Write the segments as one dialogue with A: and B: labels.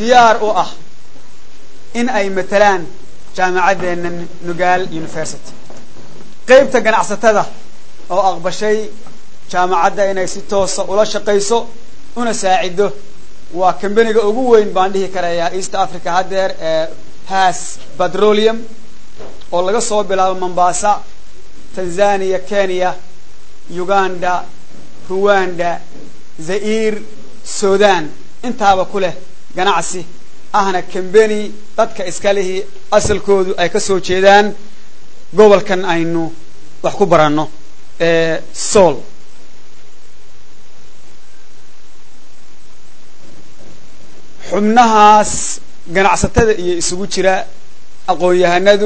A: diyaar u ah in ay matalaan jaamacaddeena nugaal university qeybta ganacsatada oo aqbashay jaamacadda inay si toosa ula shaqayso una saacido waa kambaniga ugu weyn baan dhihi karayaa east africa haddeer ee has petroleum oo laga soo bilaabo mombasa tanzania kenya uganda ruwanda zair sudan intaaba ku leh ganacsi ahna kambeni dadka iskalihii asalkoodu ay ka soo jeedaan gobolkan aynu wax ku baranno ee sool xubnahaas ganacsatada iyo isugu jira aqoon-yahanadu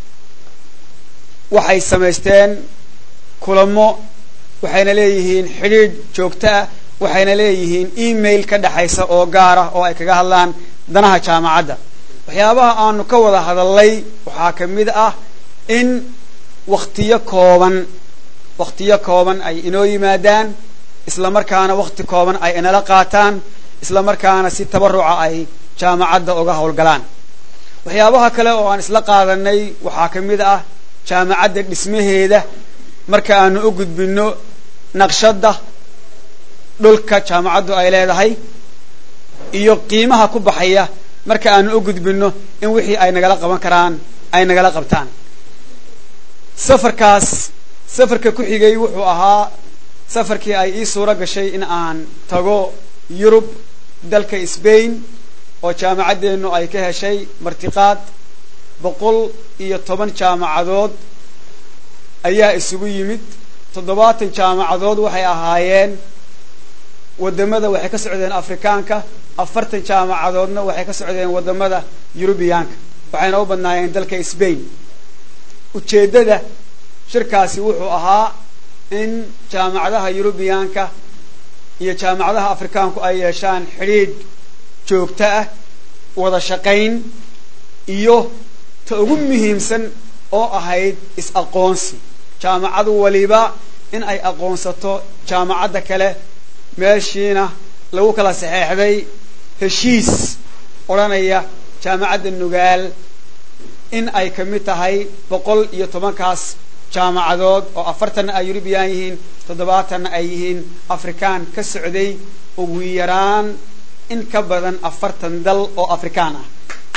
A: waxay samaysteen kulamo waxayna leeyihiin xidhiidh joogto ah waxayna leeyihiin email ka dhexaysa oo gaar ah oo ay kaga hadlaan danaha jaamacadda waxyaabaha aanu ka wada hadalnay waxaa ka mid ah in waktiyo kooban waktiyo kooban ay inoo yimaadaan isla markaana wakti kooban ay inala qaataan isla markaana si tabaruca ay jaamacadda uga howlgalaan waxyaabaha kale oo aan isla qaadanay waxaa ka mid ah jaamacadda dhismaheeda marka aanu u gudbinno naqshadda dhulka jaamacaddu ay leedahay iyo qiimaha ku baxaya marka aanu u gudbinno in wixii ay nagala qaban karaan ay nagala qabtaan safarkaas safarka ku xigay wuxuu ahaa safarkii ay ii suuro gashay in aan tago yurub dalka sbain oo jaamacaddeenu ay ka heshay martiqaad boqol iyo toban jaamacadood ayaa isugu yimid toddobaatan jaamacadood waxay ahaayeen wadamada waxay ka socdeen afrikaanka afartan jaamacadoodna waxay ka socdeen wadamada yurubiyaanka waxayna u badnaayeen dalka sbain ujeeddada shirkaasi wuxuu ahaa in jaamacadaha yurubiyaanka iyo jaamacadaha afrikaanku ay yeeshaan xidhiidh joogto ah wada shaqayn iyo ta ugu muhiimsan oo ahayd is-aqoonsi jaamacadu waliba in ay aqoonsato jaamacadda kale meeshiina lagu kala saxeexday heshiis odhanaya jaamacadda nugaal in ay ka mid tahay boqol iyo tobankaas jaamacadood oo afartanna ay yurubiyan yihiin toddobaatanna ay yihiin afrikaan ka socday ugu yaraan in ka badan afartan dal oo afrikaan ah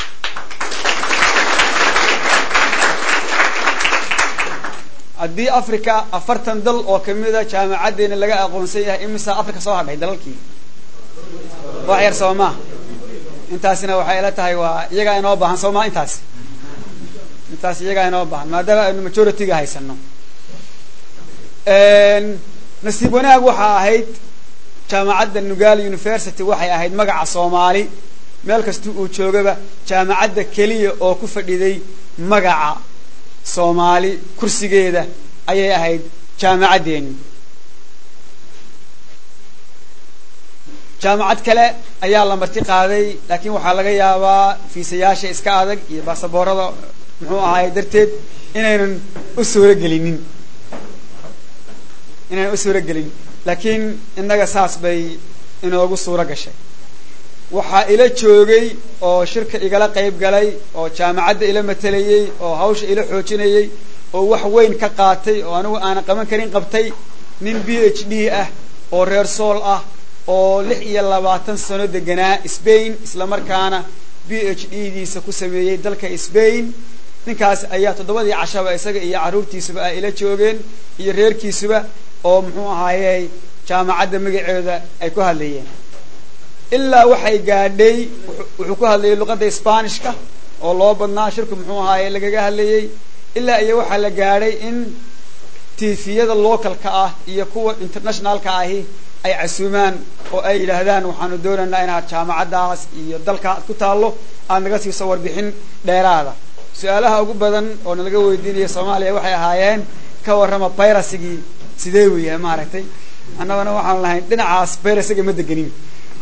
A: haddii africa afartan dal oo kamida jaamacaddeena laga aqoonsan yahay imisa africa soo hadhay dalalkii wax yar soo maa intaasina waxay ila tahay waa iyagaa inoo baahan soo maa intaas intaas iyagaa inoo baahan maadaama aynu majority-ga haysano nasiib wanaag waxaa ahayd jaamacadda nugal university waxay ahayd magaca soomaali meel kasta uu joogaba jaamacadda keliya oo ku fadhiday magaca soomaali kursigeeda ayay ahayd jaamacaddeeni jaamacad kale ayaa la marti qaaday laakiin waxaa laga yaabaa fiisayaasha iska adag iyo baasaboorada muxuu ahaay darteed inaynan u suuro gelinin inaynan u suuro gelin laakiin innaga saas bay inoogu suuro gashay waxaa ila joogay oo shirka igala qayb galay oo jaamacadda ila matelayey oo hawsha ila xoojinayey oo wax weyn ka qaatay oo anigu aanan qaban karin qabtay nin b h d ah oo reer sool ah oo lix iyo labaatan sano deganaa sbain isla markaana b h d diisa ku sameeyey dalka sbain ninkaas ayaa toddobadii cashaba isaga iyo carruurtiisuba ay ila joogeen iyo reerkiisuba oo muxuu ahaayey jaamacadda magaceeda ay ku hadlayeen ilaa waxay gaadhay wuxuu ku hadlayay luqadda sbanishka oo loo badnaa shirku muxuu ahaaye lagaga hadlayey ilaa iyo waxaa la gaadhay in tifiyada localka ah iyo kuwa internationalka ahi ay casuumaan oo ay yidhaahdaan waxaanu doonaynaa inaad jaamacaddaas iyo dalka ad ku taallo aad naga siiso warbixin dheeraada su-aalaha ugu badan oo nalaga weydiinaya soomaaliya waxay ahaayeen ka warrama byrasigii sidee uu yahay maaragtay annagana waxaan lahayn dhinacaas bayrasiga ma degenin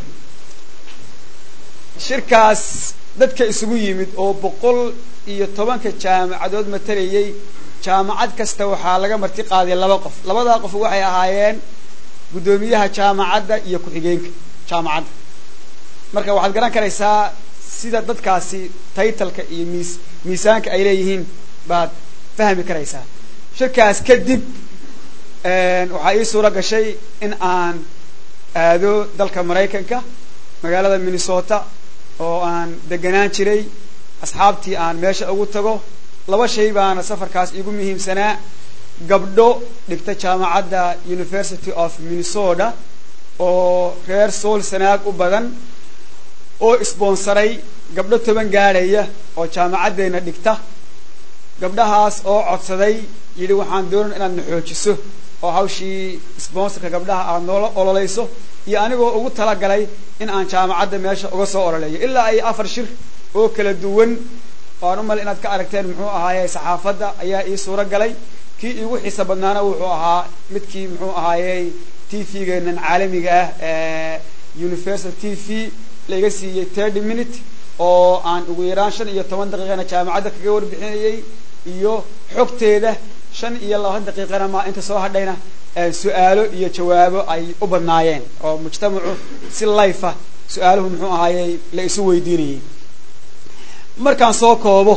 A: shirkaas dadka isugu yimid oo boqol iyo tobanka jaamacadood matalayay jaamacad kasta waxaa laga marti qaaday laba qof labadaa qof waxay ahaayeen guddoomiyaha jaamacadda iyo ku-xigeenka jaamacadda marka waxaad garan karaysaa sida dadkaasi taytalka iyo miis miisaanka ay leeyihiin baad fahmi karaysaa shirkaas kadib waxaa ii suuro gashay in aan aado dalka maraykanka magaalada minnesota oo aan deganaan jiray asxaabtii aan meesha ugu tago laba shay baana safarkaas iigu muhiimsanaa gabdho dhigta jaamacadda university of minnesota oo reer sool sanaag u badan oo isboonsaray gabdho toban gaadhaya oo jaamacaddeena dhigta gabdhahaas oo codsaday yidhi waxaan doonan inaad na xoojiso oo hawshii sponsorka gabdhaha aad noola ololayso iyo anigoo ugu talagalay in aan jaamacadda meesha uga soo ololeeyo ilaa ay afar shir oo kala duwan waan u male inaad ka aragteen muxuu ahaaye saxaafadda ayaa ii suuro galay kii iigu xiisa badnaana wuxuu ahaa midkii muxuu ahaayey t v-geenan caalamiga ah ee universal t v laiga siiyey thirty minute oo aan ugu yaraan shan iyo toban daqiiqana jaamacadda kaga warbixinayay iyo xogteeda shan iyo labaatan daqiiqana ma inta soo hadhayna su-aalo iyo jawaabo ay u badnaayeen oo mujtamacu si layfa su-aaluhu muxuu ahaayey la isu weydiinayay markaan soo koobo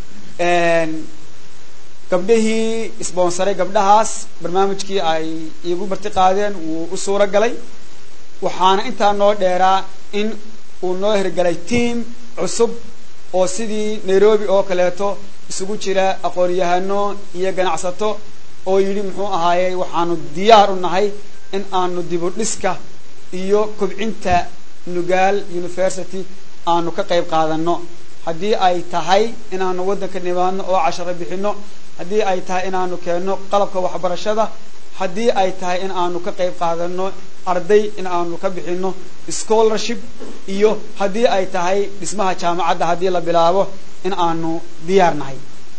A: gabdhihii isboonsaray gabdhahaas barnaamijkii ay iigu marti qaadeen wuu u suuro galay waxaana intaa noo dheeraa in uu noo hirgalay tiam cusub oo sidii nairobi oo kaleeto isugu jira aqoon-yahano iyo ganacsato oo yidhi muxuu ahaayey waxaanu diyaar u nahay in aanu dibu dhiska iyo kobcinta nugaal university aanu ka qayb qaadano haddii ay tahay inaanu waddanka nimaadno oo casharo bixino haddii ay tahay inaanu keenno qalabka waxbarashada haddii ay tahay in aanu ka qayb qaadano arday in aanu ka bixino scholarship iyo haddii ay tahay dhismaha jaamacadda haddii la bilaabo in aanu diyaar nahay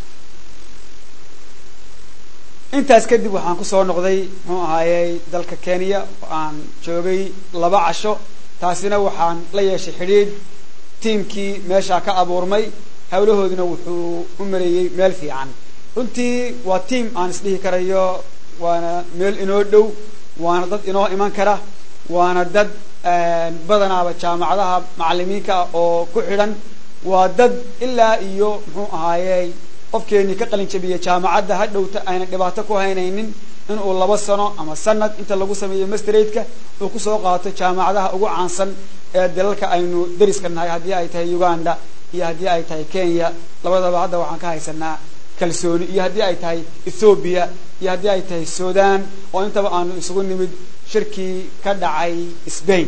A: intaas kadib waxaan kusoo noqday muxuu ahaayey dalka kenya oo aan joogay laba casho taasina waxaan la yeeshay xidhiidh tiamkii meeshaa ka abuurmay hawlahooduna wuxuu u maleeyey meel fiican runtii waa tiam aan isdhihi karayo waana meel inoo dhow waana dad inoo iman kara waana dad badanaaba jaamacadaha macalimiinka ah oo ku xidhan waa dad ilaa iyo muxuu ahaayey qofkeenii ka qalin jabiyey jaamacadda ha dhowta ayna dhibaato ku haynaynin inuu laba sano ama sanad inta lagu sameeyo masterate-ka uu kusoo qaato jaamacadaha ugu caansan ee dalalka aynu dariska nahay haddii ay tahay uganda iyo haddii ay tahay kenya labadaba hadda waxaan ka haysanaa kalsooni iyo haddii ay tahay ethoobiya iyo haddii ay tahay sudan oo intaba aanu isugu nimid shirkii ka dhacay sbain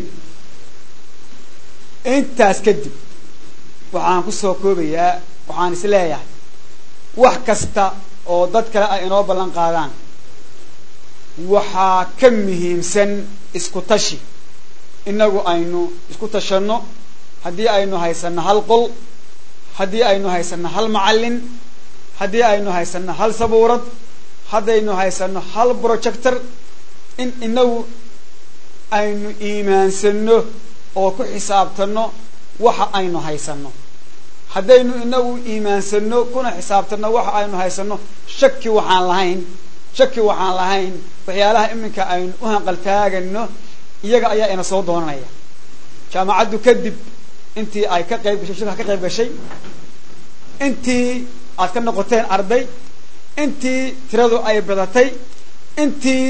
A: intaas kadib waxaan kusoo koobayaa waxaan is leeyahay wax kasta oo dad kale ay inoo ballan qaadaan waxaa ka muhiimsan isku tashi innagu aynu isku tashanno haddii aynu haysanno hal qol haddii aynu haysanno hal macallin haddii aynu haysanno hal sabuurad haddaynu haysanno hal projector in inagu aynu iimaansanno oo ku xisaabtanno waxa aynu haysanno haddaynu inagu iimaansanno kuna xisaabtanno waxa aynu haysanno shaki waxaan lahayn shaki waxaan lahayn waxyaalaha iminka aynu u hanqaltaagano iyaga ayaa ina soo doonanaya jaamacaddu kadib intii ay ka qayb gashay shirka ka qayb gashay intii aad ka noqoteen arday intii tiradu ay badatay intii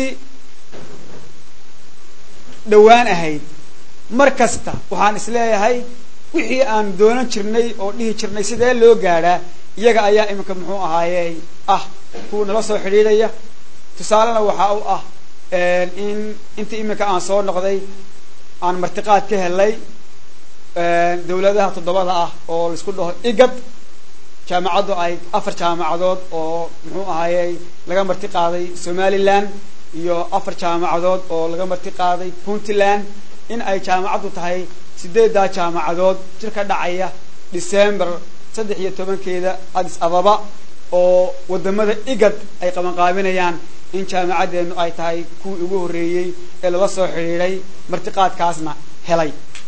A: dhowaan ahayd mar kasta waxaan is leeyahay wixii aan doonan jirnay oo dhihi jirnay sidee loo gaadhaa iyaga ayaa iminka muxuu ahaayey ah kuwa nala soo xidhiidhaya tusaalena waxaa u ah in intii iminka aan soo noqday aan martiqaad ka helay dawladaha toddobada ah oo laisku dhaho igad jaamacaddu ay afar jaamacadood oo muxuu ahaayey laga marti qaaday somaliland iyo afar jaamacadood oo laga marti qaaday puntland in ay jaamacaddu tahay sideeddaa jaamacadood jir ka dhacaya december saddex iyo tobankeeda addis ababa oo wadamada igad ay qabanqaabinayaan in jaamacaddeenu ay tahay kuwii ugu horreeyey ee lala soo xidhiidhay martiqaadkaasna helay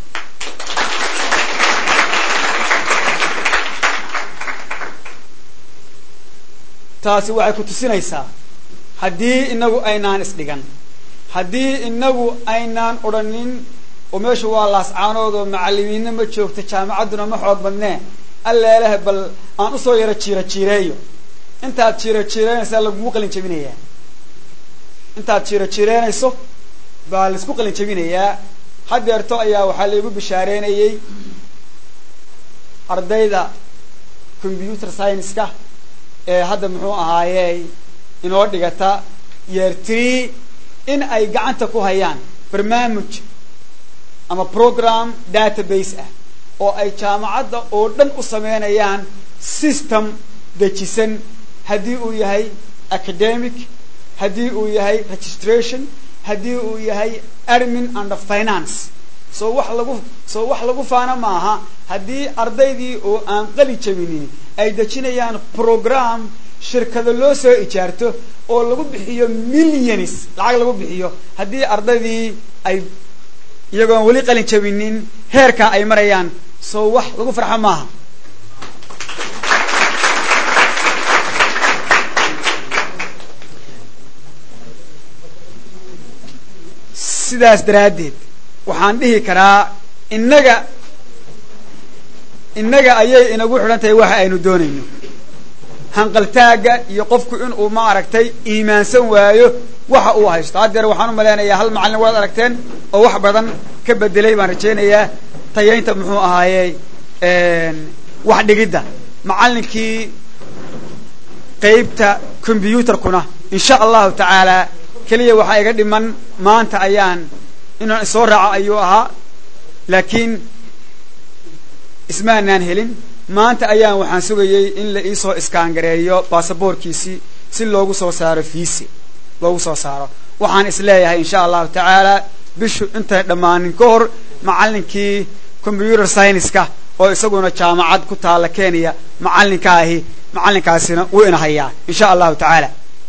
A: taasi waxay ku tusinaysaa haddii inagu aynaan isdhigan haddii inagu aynaan odhanin oo meeshu waa laascaanood oo macalimiinna ma joogto jaamacadduna ma xoog badnee alleelaha bal aan usoo yaro jiiro jiireeyo intaad jiiro jiireynaysaa lagugu qalin jabinayaa intaad jiiro jiireynayso baa laisku qalin jabinayaa hadeerto ayaa waxaa laigu bishaareynayey ardayda computer science-ka ee hadda muxuu ahaayey inoo dhigata year tree in ay gacanta ku hayaan barnaamij ama program database ah oo ay jaamacadda oo dhan u sameynayaan system dejisan haddii uu yahay academic haddii uu yahay registration haddii uu yahay admin and finance soo wax lagu soo wax lagu faana maaha haddii ardaydii oo aan qali jabinin ay dejinayaan program shirkado loo soo ijaarto oo lagu bixiyo millions lacag lagu bixiyo haddii ardaydii ay iyagoon weli qalin jabinin heerkaa ay marayaan soo wax lagu farxo maaha sidaas daraaddeed waxaan dhihi karaa innaga innaga ayay inagu xidhan tahay waxa aynu doonayno hanqaltaagga iyo qofku inuu ma aragtay iimaansan waayo waxa uu haysto haddeer waxaan u malaynayaa hal macallin waad aragteen oo wax badan ka bedelay baan rajaynayaa tayaynta muxuu ahaayey wax dhigidda macallinkii qeybta combyuutarkuna insha allahu tacaala keliya waxaa iga dhiman maanta ayaan inaan isoo raaco ayuu ahaa laakiin ismaanaan helin maanta ayaan waxaan sugayey in la iisoo iskaangareeyo baasaboorkiisii si loogu soo saaro fiisi loogu soo saaro waxaan isleeyahay insha allahu tacaala bishu intay dhammaanin ka hor macallinkii computer science-ka oo isaguna jaamacad ku taalla kenya macallinka ahi macallinkaasina wuu ina hayaa insha allahu tacaala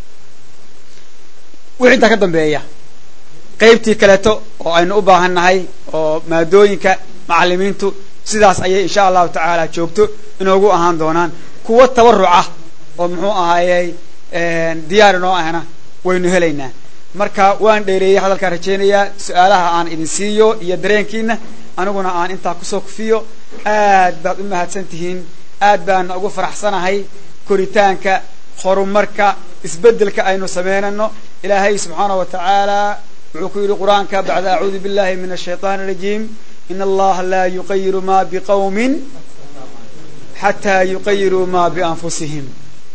A: wixii intaa ka dambeeya qaybtii kaleeto oo aynu u baahan nahay oo maadooyinka macalimiintu sidaas ayay insha allahu tacaala joogto inoogu ahaan doonaan kuwo tabaruca oo muxuu ahaayey diyaar inoo ahna waynu helaynaa marka waan dheereeyey hadalkaan rajaynayaa su-aalaha aan idin siiyo iyo dareenkiina aniguna aan intaa kusoo kufiyo aad baad u mahadsan tihiin aad baana ugu faraxsanahay koritaanka horumarka isbeddelka aynu sameynano ilaahay subxaanah wa tacaala wuxuu ku yidhi qur-aanka bacda acuudu billahi min ashayطan الrajiim in allaha laa yuqayiru ma bqawmi xataa yuqayiruu ma bianfusihim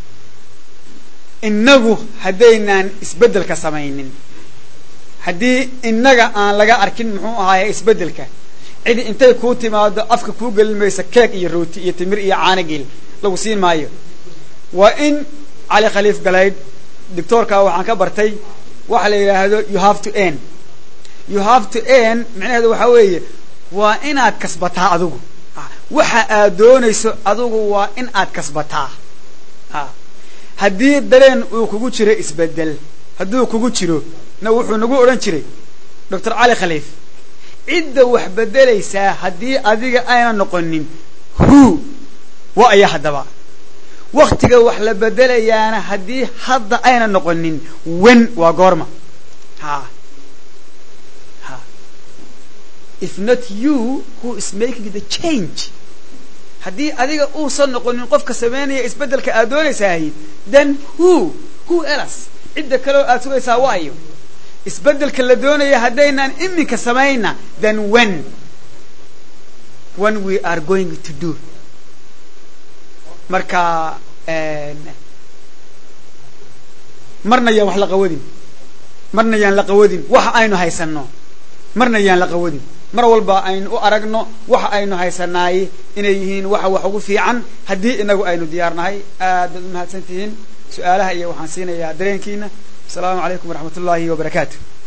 A: innagu haddaynaan isbeddelka samaynin haddii innaga aan laga arkin muxuu ahaaye isbeddelka cidi intay kuu timaado afka kuu gelin maysa keeg iyo rooti iyo timir iyo caanageel lagu siin maayo waa in cali khaliif galaydh doctoorka waxaan ka bartay waxa la yidhaahdo you have to n you have to n micnaheedu waxaa weeye waa inaad kasbataa adigu waxa aad doonayso adigu waa in aad kasbataa haddii dareen uu kugu jiro isbedel hadduu kugu jiro na wuxuu nagu odhan jiray doctor cali khaliif cidda wax bedelaysaa haddii adiga ayna noqonin hu wa aya haddaba waktiga wax la bedelayaana haddii hadda ayna noqonin wen waa goorma ha ha if not you who is making the change haddii adiga uusan noqonin qofka sameynaya isbeddelka aad doonaysahay then who who else cidda kaleo aad sugaysaa waayo isbeddelka la doonaya haddaynaan iminka samayna then when when we are going to do marka marna yaan wax la qawadin marna yaan la qawadin waxa aynu haysanno marna yaan la qawadin mar walba aynu u aragno waxa aynu haysanaay inay yihiin waxa wax ugu fiican haddii inagu aynu diyaarnahay aad baad u mahadsan tihiin su-aalaha iyo waxaan siinayaa dareenkiina asalaamu calaykum waraxmat ullaahi wabarakaatu